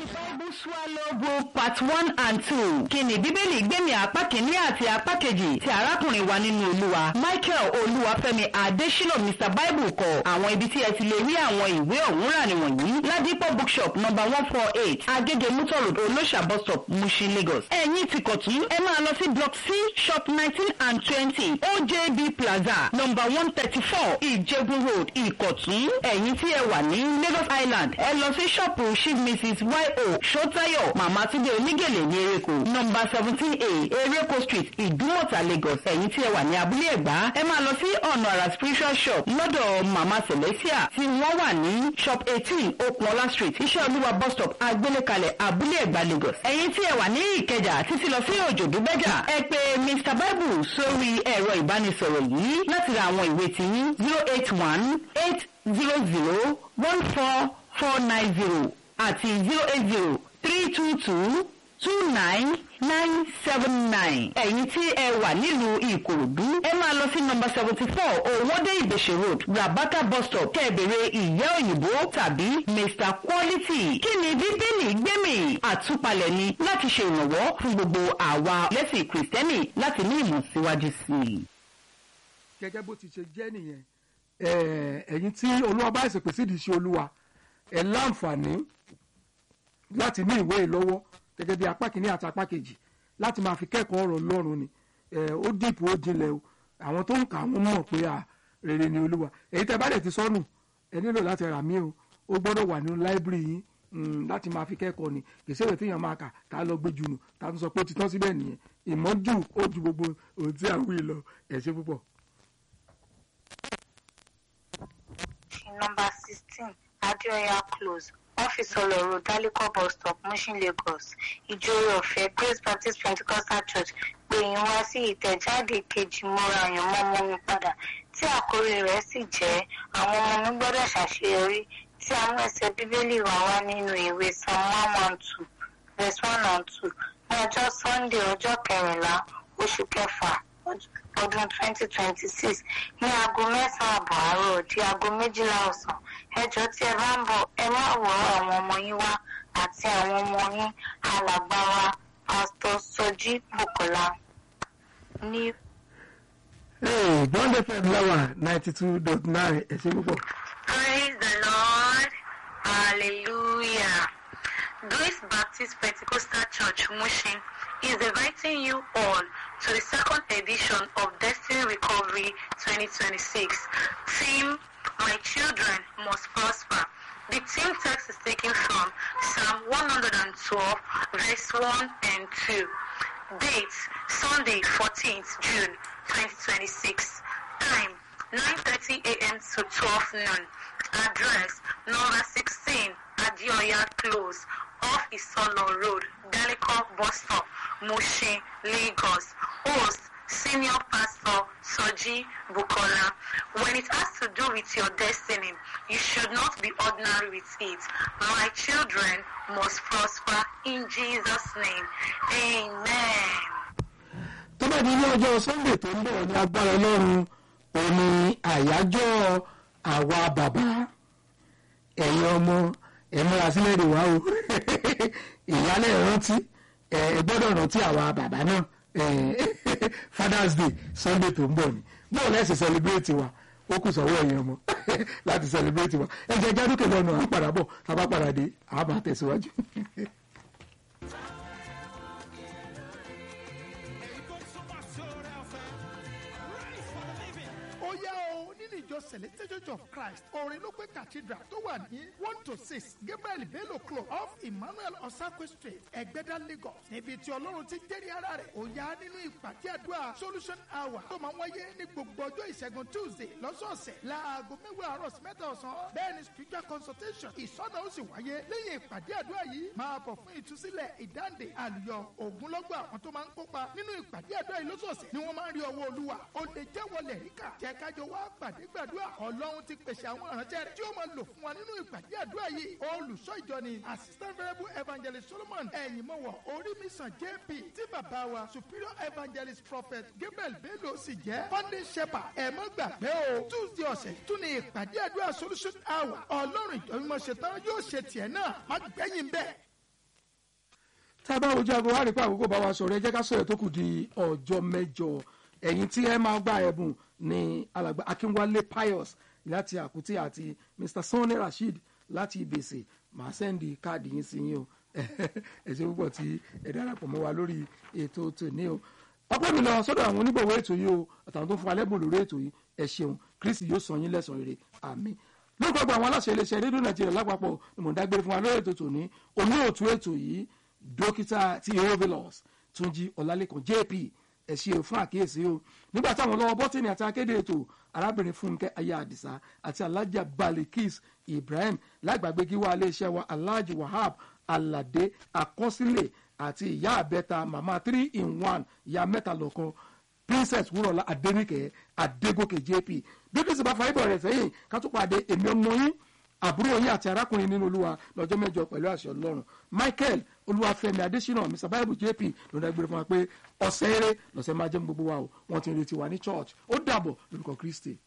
Bible Swallow Book Part One and Two. Kí ni Bíbélì gbẹ̀mí apá kìíní àti apá kejì ti arákùnrin wa nínú Olúwa. Michael Olúwafẹ́mi Adésínà Mr Bible kọ àwọn ibi tí ẹ ti lè rí àwọn ìwé ọ̀hún rà nìwọ̀nyí. Ládìpọ̀ bookshop number one four eight Agége Mutor Road Olóṣà bus stop Mushin Lagos. Ẹ̀yin ti kọ̀tún ẹ máa lọ sí block C shop nineteen and twenty OJB Plaza number one thirty four Ìjẹ̀bú Road Ìkọ̀tún. Ẹ̀yin tí ẹ wà ní Lagos Island ẹ lọ sí ṣọ́ọ̀pù chief mrs yo Ṣótáyọ̀ Màmá Túndé Onígèlè ní Ereko nọmba seventeen a Ereko street Ìdúmọ̀tà Lagos ẹ̀yin tí ẹ wà ní abúlé Ẹ̀gbá ẹ máa lọ sí ọ̀nà àrà spiritual shop lọ́dọ̀ Màmá Celestia tí wọ́n wà ní shop eighteen Okunola street iṣẹ́ olúwa bus stop agbélékalẹ̀ abúlé Ẹ̀gbá Lagos ẹ̀yin tí ẹ wà ní Ìkẹjà títí lọ sí Òjòdú Bẹ́jà ẹ pè Mr Bible sórí ẹ̀rọ ìbánisọ̀rọ̀ yìí láti ra àwọn ìwé tiyín zero eight one eight zero zero one four four nine zero àti zero eight zero three two two two nine nine seven nine. ẹ̀yin tí ẹ wà nílùú ìkòròdú ẹ máa lọ sí nọmba seventy four owóde ìbèṣe road rabata bus stop kẹ́ẹ̀bẹ̀rẹ̀ ìyá òyìnbó tàbí mr quality. kí ni bíbélì gbẹ̀mí àtúpalẹ̀ ni láti ṣe ìrànwọ́ fún gbogbo àwa lẹ́sìn kìrìsìtẹ́nì láti ní ìmọ̀ síwájú sí i. gẹ́gẹ́ bó ti ṣe jẹ́ nìyẹn ẹ̀yin tí olúwa bá ṣèpè sídìí iṣẹ́ olúwa ẹ̀ láǹfààní láti ní ìwé ìlọ́wọ́ gẹ́gẹ́ bí apá kìíní àti apá kejì láti máa fi kẹ́kọ̀ọ́ ọ̀rọ̀ Ọlọ́run ni ó dìpọ̀ ó jinlẹ̀ o àwọn tó ń kà wọ́n mọ̀ pé à rere ni olúwa èyí tẹ́ bá dẹ̀ ti sọnù ẹ nílò láti rà mí o ó gbọ́dọ̀ wà nínú láìbírì yín láti máa fi kẹ́kọ̀ọ́ ni kìí ṣèwé téèyàn máa kà tá a lọ gbé jùnù tá a tún sọ pé ó ti tán síbẹ̀ nìyẹn ìmọ̀jú ó ju gbogbo ohun tí a wí lọ ẹ ṣé púpọ̀. number sixteen Adéọyà close ọ́fíìsì ọlọ́run daliko bus stop Mushin Lagos ìjòyè ọ̀fẹ́ Grace Baptist Pentecostal Church pè yín wá sí ìtẹ̀jáde kejì mọ́ra àyànmọ́ ọmọ mi padà tí àkórí rẹ̀ sì jẹ́ àwọn ọmọ mi gbọ́dọ̀ ṣàṣeyọrí tí àwọn ẹsẹ̀ bíbélì wà wá nínú ìwé psalm one one two verse one and two ní ọjọ́ Sunday ọjọ́ kẹrìnlá oṣù kẹfà ọdún twenty twenty six ní aago mẹ́sàn-án àbọ̀ àárọ̀ di aago méjìlá ọ̀sán ẹjọ́ tí ẹ bá ń bọ̀ ẹ má wọ àwọn ọmọ yín wá àti àwọn ọmọ yín alàgbà wa pásítọ̀ Sọjí Bùkọ́lá ní. Bond FM láwà ninety two dot nine ẹ ṣé púpọ̀. Praise the Lord hallelujah Grace Baptist Pentecostal Church Mushin is inviting you all to the second edition of Destiny Recovery 2026. Theme My Children Must Prosper. The theme text is taken from Psalm 112, verse 1 and 2. Date Sunday, 14th June 2026. Time 9:30 a.m. to 12 noon. Address number 16 Adioya Close off Isolo Road, Daliko Bus Stop, Mushin, Lagos. Host Senior Pastor Soji Bukola. When it has to do with your destiny, you should not be ordinary with it. My children must prosper in Jesus' name. Amen. tó bá di ní ọjọ́ Sunday tó ń bọ̀ ní agbára Ọlọ́run òní àyájọ́ àwa bàbá ẹ̀yin ọmọ ẹ̀ múra sílẹ̀ rè wá o ìyálẹ̀ rántí ẹ̀ gbọ́dọ̀ rántí àwa bàbá náà Father's Day Sunday tó ń bọ̀ ni bóun lẹ́sìn celebrate wa ó kù sọ́wọ́ ẹ̀yin ọmọ láti celebrate wa ẹ jẹ́ jádùkè lọ́nà à ń padà bọ̀ tá a bá padà dé àá máa tẹ̀síwájú. ó yá o nínú ìjọ celestial church of christ orin ló pé cathedral tó wà ní one to six gabriel bello club off emmanuel osakwe street ẹgbẹ́dá lagos níbi tí ọlọ́run ti jẹ́rìí ara rẹ̀ ó yá nínú ìpàdé àdúrà solution hour tó máa ń wáyé ní gbogbo ọjọ́ ìṣẹ́gun tuesday lọ́sọ̀ọ̀sẹ̀ láago mẹ́wàá àárọ̀ sí mẹ́ta ọ̀sán bẹ́ẹ̀ ni spiritual consultation ìsọ̀nà ó sì wáyé lẹ́yìn ìpàdé àdúrà yìí máa bọ̀ fún ìtúsílẹ̀ ìdáǹdè àlùyọ ògúnlọ́gbọ̀ àwọn tó máa ń kópa nínú ìpàdé àdúrà yìí lọ́sọ̀ọ̀sẹ̀ ni wọ́n máa ń rí ọwọ́ olúwa ó lè jẹ́ wọlé ríkà jẹ́ kájọ wá pàdé gbàdúrà ọlọ́run ti pèsè àwọn ìránṣẹ́ rẹ̀ tí ó máa lò fún wa nínú ìpàdé àdúrà yìí olùṣọ́ ìjọ ni assistant variable evangelist solomon ẹ̀yìnmọ́wọ̀ orímìsàn jp tí bàbá wa superior evangelist prophet gabriel bello sì jẹ́ founding shepherd ẹ̀ mọ́ gbàgbé o tuesday ọ̀sẹ̀ tún ní ìpàdé àdúrà solution hour ọlọ́run ìjọ mímọ́ ṣetán yóò ṣe tiẹ̀ náà má gbẹ̀yìn bẹ́ẹ̀. tá a bá wojú aago wá rí pé àkókò bá wa sọ̀rọ̀ ẹ jẹ́ ká sọ̀rọ̀ tó kù di ọjọ́ mẹ́jọ ẹ̀yin tí ẹ máa gba ẹ̀bùn ní alàgbà akínwálé pius láti àkútì àti mr sanni rasheed láti ìbèsè màá sẹ́ndì káàdì yín sí yín o ẹ ṣe púpọ̀ tí ẹ darapọ̀ mọ́ wa lórí ètò tòní o ọpẹ́ mi lọ sọ́dọ̀ àwọn onígbọ̀wọ́ ètò yìí o àtàwọn tó fún alẹ́bùn lórí ètò yìí ẹ ṣeun kristi yóò sọ yín lẹ́sàn rere àmín lórúkọ gba àwọn aláṣẹ iléeṣẹ́ rédíò nàìjíríà lápapọ̀ ni mò ń dágbére fún wa lórí ètò tòní olóòtú ètò yìí dókítà tí eovilos túnjí ọlálẹ́kan jp ẹ ṣe fún àkíyèsí o nígbà táwọn lọ́wọ́ bọ́tìnì àti akéde ètò arábìnrin fúnkẹ́ ayé àdìsá àti alájà balikis ibrahim lágbàgbé gíwá iléeṣẹ́ wa alhaji wahab alade àkọsílẹ̀ àti ìyá àbẹ́ta màmá three in one ìyá mẹ́ta lọ́kàn princess wúrọ̀lá adẹ́nìkẹ́ adégòkè jp bí kìí sì bá fa ibọ̀ rẹ̀ sẹ́yìn ká tó pàdé èmi ọmọ yín àbúrò yín àti arákùnrin nínú olúwa lọ́jọ́ mẹ́jọ pẹ̀lú àṣẹ ọlọ́run michael olúwàfẹ́mi adésínà mr bible jp ló dá gbére fún wa pé ọ̀sẹ̀ eré lọ́sẹ̀ máa jẹ́ gbogbo wa o wọ́n ti ń retí wa ní church ó dàbọ̀ lórúkọ kristi.